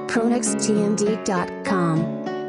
pronextmd.com.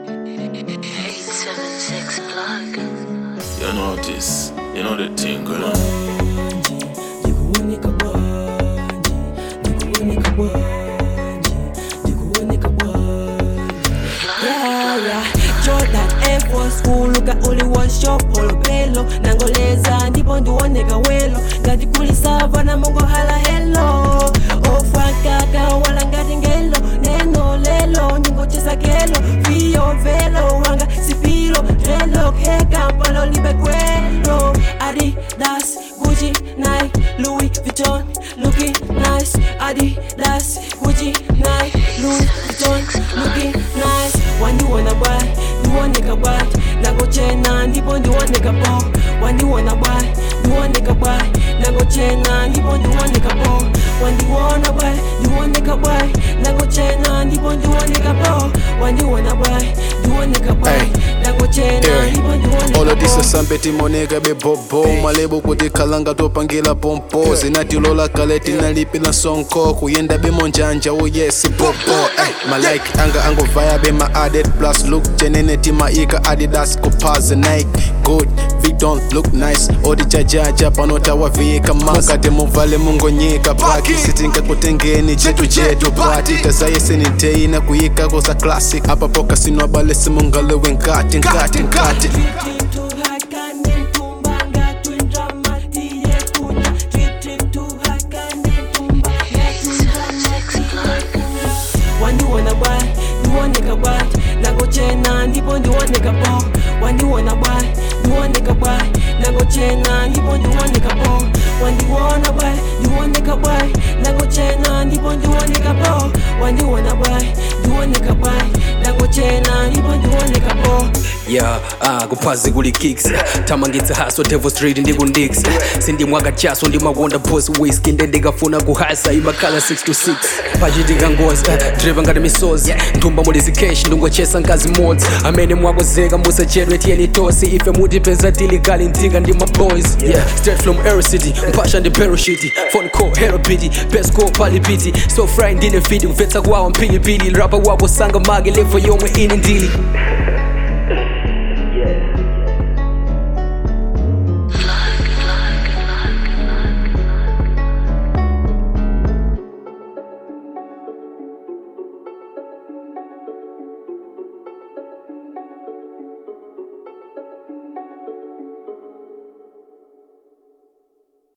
876 plug. You know this, you know the thing, you know. Nikuunika bwanji, nikuunika bwanji, nikuunika bwanji. Yeah, yeah. Jordan Air Force kuluka uliwosho polo pelo nangoleza ndipo ndiwoneka welo ngati kuli sava na mongo hala helo ofakaka wala ngati ngelo neno lelo ningocheza kelo viyo velo wanga sipilo relo kekampalo libe kwelo adidas gucci nike louis vuitton looking nice adidas gucci nike louis vuitton looking nice waniwona bwai ndiwoneka bwai nagochena ndipo ndiwoneka bo waniwona bwai ndiwoneka bwai nagochena ndipo ndiwoneka bo wandiwona bwai ndiwoneka bwai nagochena ndipo ndiwoneka bo wandiwona bwai ndiwoneka bwai nagochena ndipo ndiwoneka All of this bo is sambe timoneka bebobo malebo kuti khalanga topangira pompo zinatilola kale tinalipila sonko kuyenda bemonjanja uyesi popo Ay, malike anga angovaya bema added plus look chenene timaika adidas kupaza nike good vi don't look nice odijajaja panotawavika makati muvale mungonyika paki sitingakutengeni chetu chetu pati tazayeseniteina kuyikako za classic apapo kasinwabale simungalewe nkati nkati nkati waniwona bwai ndiwoneka bwai nagochena ndipo ndiwoneka bo waniwona bwai ndiwoneka bwai nagochena ndipo ndiwoneka bo wandiwona bwai ndiwoneka bwai nagochena ndipo ndiwoneka bo wandiwona bwai ndiwoneka bwai nagochena ndipo ndiwoneka bo yeah ah kuphazi kuli kicks tamangitsa haso devil street ndikundix sindimwaka chaso ndimawonda boss whisky nde ndikafuna kuhasa imakhala 6 to 6 pachitika ngozi driver ngati misozi nthumba muli zikeshi ndingochesa nkazi modzi amene mwakozeka musachedwe tiyeni tosi ife mutipeza tilikali ntika ndi maboys yeah straight from air city mpasha ndi parachute phone call hero pity best call pali pity so fry ndine fiti kumvetsa kwawo mpilipili rapa wapo sanga mage levo yomwe ine ndili